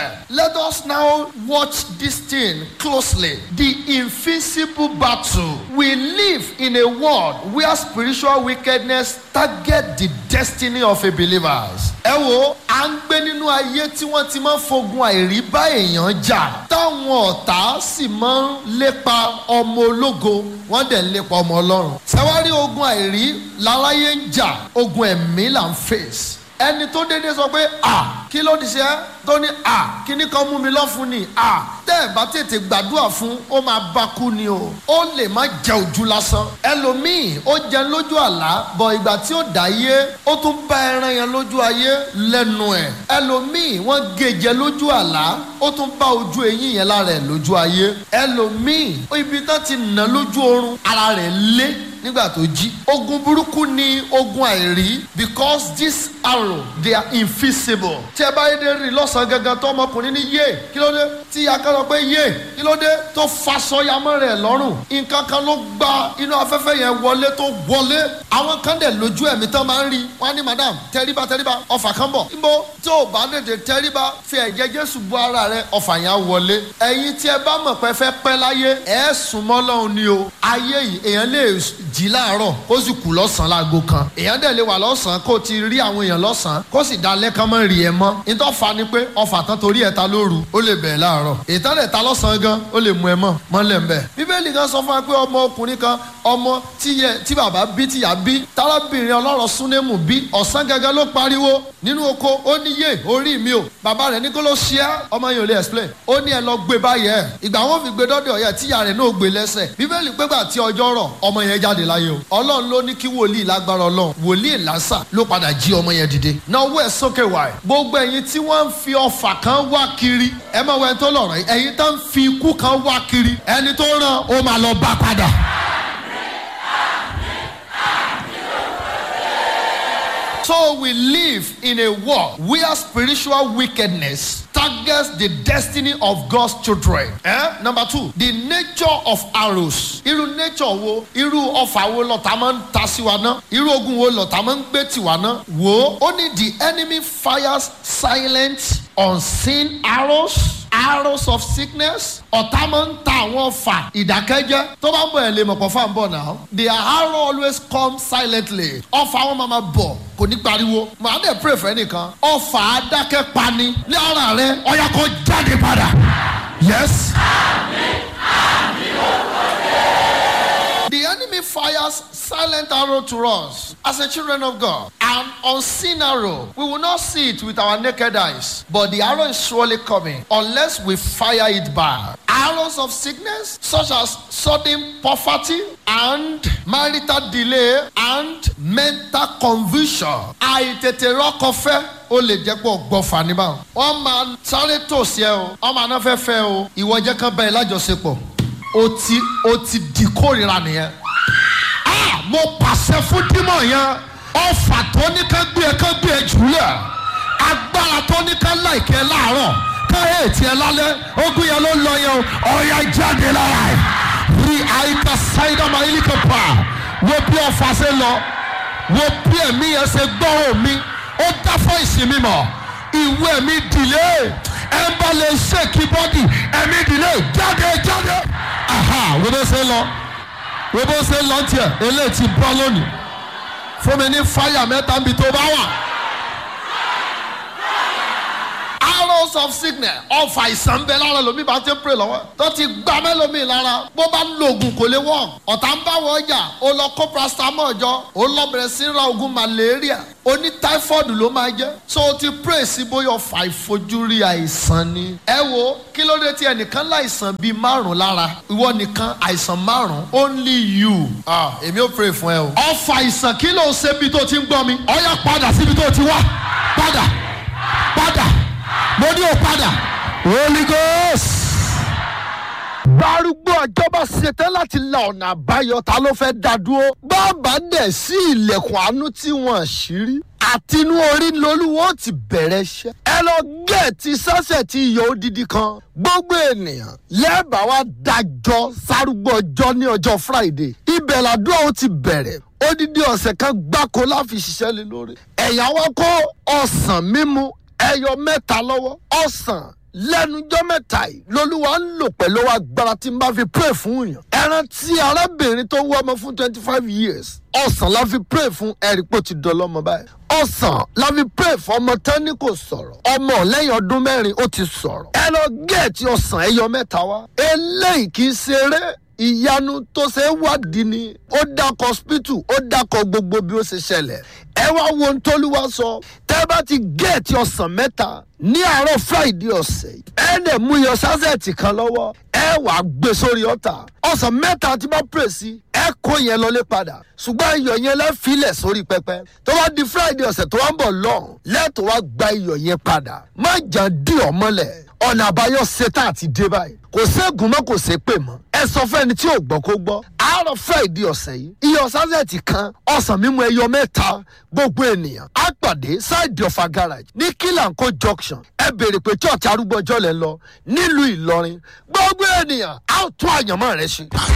said, Let us now watch this thing closely. The invisible battle. We live in a world where spiritual wickedness target the destiny of a believers. Ẹ wo, à ń gbé nínú ayé tí wọ́n ti máa ń fogun àìrí bá èèyàn jà. Táwọn ọ̀tá sì máa ń lépa ọmọ ológo, wọ́n dẹ̀ ń lépa ọmọ ọlọ́run. Ṣẹ́wárí ogun àìrí láráyé ń jà, ogun ẹ̀mí là ń fèsì ẹni tó dédé sọ pé à kí ló ti ṣe é tó ní à kíní kan mú mi lọ́fun ni à tẹ́ ẹ̀ bá tètè gbàdúrà fún ó máa bá kú ni o ó lè má jẹ ojú lásán ẹlòmíì ó jẹ lójú àlá bọ̀ ìgbà tí ó dá yé ó tún bá ẹran yẹn lójú ayé lẹ́nu ẹ̀ ẹlòmíì wọ́n gèjẹ lójú àlá ó tún bá ojú eyín yẹn lára ẹ̀ lójú ayé ẹlòmíì ibi tán ti nà lójú oorun ara rẹ̀ lé nígbà tó jí. ogun burúkú ni ogun àìrí because this arrow they are invisible. tí ẹ bá yé dé rí lọ́sàn-án gangan tó ọmọkùnrin ní yé kí ló dé tí akẹ́rọ pé yé kí ló dé tó faṣọ yamọ́ rẹ̀ lọ́rùn nǹkan kan ló gba inú afẹ́fẹ́ yẹn wọlé tó wọlé àwọn kan dẹ̀ lójú ẹ̀mí tán máa ń rí wọn á ní madam tẹríba tẹríba ọfà kan bọ̀ níbo tí ò bá tètè tẹríba fi ẹ̀jẹ̀ jésù bu ara rẹ̀ ọfà yẹn á wọlé ẹ̀yin tí ẹ bá mọ̀ pé fẹ́ pẹ́ láyé ẹ̀ sùn mọ́ lọ́hùn ni o ayé yìí èèyàn lè jí láàárọ̀ kó sì kú lọ́sàn-án láago kan èèyàn dẹ̀ lè wà lọ́sàn-án kó ti rí àwọn èèyàn lọ́sàn-án kó sì dalẹ́ kán mọ́ rí ẹ mọ́ nítorí fa ni pé ọfà tán torí ẹ̀ ta lóru ó lè bẹ̀ láàárọ̀ ìtàn lè ta lọ́sàn-án gan ó lè mú ẹ mọ́ mọ́lẹ̀ ń bẹ̀. bíbélì kan sọ fún wa pé ọmọ ọkùnrin kan ọmọ tí bàbá bí tíyà bí tárábìnrin ọlọ́rọ̀ súnémù bí ọ̀sán gangan ló pariwo nínú oko ó ní yé orí mi o bàbá rẹ̀ ní kó ló ṣe é ọmọ yẹn ò lè explain ó ní ẹ lọ gbé báyẹn ìgbà wọn fi gbé dọ́dọ̀ yẹ tíyà rẹ̀ náà gbé lẹ́sẹ̀ bíbélì pé gbà tí ọjọ́ rọ̀ ọmọ yẹn jáde láyé o ọlọ́run ló ní kí wòlíì lágbára ọlọ́run wòlíì lásà ló padà jí ọmọ yẹn dìde náà owó ẹ̀ sókè wá ẹ̀ gbogbo ẹ̀yin tí wọ́n ń fi ọfà kan wá kiri ẹ máa wọ ẹni tó lọ̀rọ̀ yìí ẹ̀yin tó ń fi ikú kan wá kiri ẹni tó ràn ó máa lọ bá padà. So we live in a world where spiritual wickedness targets the destiny of God's children. Eh? Number two, the nature of arrows. Irú nature wo, irú ọfà wo lọ̀tá máa ń ta sí wa náà? Irú ogun wo lọ̀tá máa ń gbé tì wá náà? Wo, ó ní the enemy fires silent unseen arrows arrows of sickness ọ̀tá máa ń ta àwọn ọfà ìdákẹ́jẹ́ tó bá ń bọ̀ ẹ̀ lè mọ̀ pọ̀ fáwọn bọ̀ náà the arrow always come silently ọfà wọn máa ma bọ̀ kò ní pariwo màá dẹ̀ pray fẹ́ nìkan ọfà adákẹ́ pani ní ara rẹ ọ̀yà kan jáde padà yes. The enemy fires silent arrow to us as a children of God. An unseen arrow. We will not see it with our naked eyes, but the arrow is surely coming unless we fire it back. Arrows of sickness, such as sudden poverty and marital delay and mental confusion. Àìtètè rọ́kọ̀fẹ́ ó lè jẹ́ pọ̀ gbọ́fà ní báwọn. Wọ́n máa sáré tòsí ẹ o, wọ́n máa ná fẹ́ fẹ́ o, ìwọ jẹ́ kán bẹ́ẹ̀ lájọṣepọ̀ o ti o ti di kórìíra nìyẹn. a mo pàṣẹ fún dímọ̀ yẹn ọfà tó ní ká gbé ẹ ká gbé ẹ jùlẹ̀ agbára tó ní ká láìkẹ́ láàárọ̀ ká ètí ẹ lálẹ́ ogun yẹn ló lọ yẹn o ọ̀ya jáde lára ẹ̀ rí àyíká sáyidá máa yí kò pa wo bí ọfà ṣe lọ wo bí ẹ̀mí yẹn ṣe gbọ́rọ̀ mi ó dá fún ìsinmi mọ̀ ìwé mi dìlé ẹ bá lè ṣèkí bọ́dì ẹ̀mí dìlé jáde jáde aha wo bó ṣe lọ wo bó ṣe lọ tiẹ̀ eléyìí ti bọ́ lónìí fún mi ní fáyà mẹ́ta níbi tó bá wà. arrows of sickness ọfà ìsàn bẹ lára lomi bá ti ń pè lọ́wọ́ tó ti gbá mẹ́lòmíì lára bó bá lo oògùn kò lè wọ̀ ọ̀tá ń bá wọ ọjà ó lọ kó paracetamol jọ ó lọ bẹ̀rẹ̀ sí ra oògùn malaria ó ní typhoid ló máa jẹ́ so o ti pray sí bóyá ọfà ìfojúrí àìsàn ni. ẹ wo kí ló dé tí ẹnìkan láìsàn bíi márùn lára ìwọ nìkan àìsàn márùn only you. ah èmi ò pray fún ẹ o. ọfà àìsàn kí ló ń ṣe bí tó ti ń gbọ́ mi. ọ̀yà padà síbi tó ti wá padà padà mo ní o padà. holy ghost. Bárúgbó ọjọ́bọ̀ ṣetán láti la ọ̀nà àbáyọ ta ló fẹ́ dá dúró. Bàbá dẹ̀ sí ilẹ̀kùn àánú tí wọ́n ṣírí. Àtinú orí lolúwo ti bẹ̀rẹ̀ iṣẹ́. Ẹ lọ gẹ̀ẹ́tì sọ́sẹ̀ tí iyọ̀ odidi kan. Gbogbo ènìyàn lẹ́ẹ̀bà wa dájọ́ sárúgbó ọjọ́ ní ọjọ́ Friday. Ibẹ̀ làdúrà ó ti bẹ̀rẹ̀. Odidi ọ̀sẹ̀ kan gbáko láfi ṣiṣẹ́ lé lórí. Ẹ̀yà wa kó ọ̀sán mímu ẹyọ mẹ́ta lọ́wọ́ ọ̀sán lẹ́nujọ́ mẹ́ta yìí lolúwa ń lò pẹ̀lú agbára tí n bá fi pray fún yàn. ẹran tí arábìnrin tó wọ́ ọmọ fún twenty five years ọ̀sán la fi pray fún ẹ̀rí pò ti dọ̀lọ́mọ báyìí. ọ̀sán la fi pray fún ọmọ tán ní kò sọ̀rọ̀ ọmọ lẹ́yìn ọdún mẹ́rin ó ti sọ̀rọ̀. ẹ lọ gẹ̀ẹ́tì ọ̀sán ẹyọ mẹ́ta wá. eléyìí kì í ṣeré ìyanu tó ṣe é wádìí ni ó dákọ̀ hospital ó dákọ̀ gbogbo bí ó ṣe ṣẹlẹ̀ ẹ wá wo ohun tóluwa sọ tẹ́ bá ti gẹ̀ẹ́tì ọ̀sán mẹ́ta ní àárọ̀ friday ọ̀sẹ̀ yìí ẹ dẹ̀ mú iyọ̀ sásẹ̀tì kan lọ́wọ́ ẹ wàá gbé sórí ọ̀tà ọ̀sán mẹ́ta tí bá pè sí ẹ kó yẹn lọlé padà ṣùgbọ́n iyọ̀ yẹn lẹ́ filẹ̀ sórí pẹpẹ tó bá di friday ọ̀sẹ̀ tó wá ń bọ̀ lọ́hùn lẹ́tọ̀ wá gba iyọ̀ yẹn padà má jà dí ọ mọ́lẹ̀ ọ̀nà àbáyọ ṣetán àti dé báyìí kò ségun mọ́ kò sé pè mọ́ ẹ sọ fún ẹni tí ò gbọ́ kó gbọ́ àárọ̀ friday ọ̀sẹ̀ yìí iyọ̀ sásẹ̀tì kan ọ̀sán mímu ẹyọ mẹ́ta gbogbo ènìyàn á pàdé side of a garage ní kílànkó junction ẹ béèrè pé church arúgbó ọjọ́ lẹ lọ nílùú ìlọrin gbogbo ènìyàn á tún àyànmọ́ rẹ ṣe.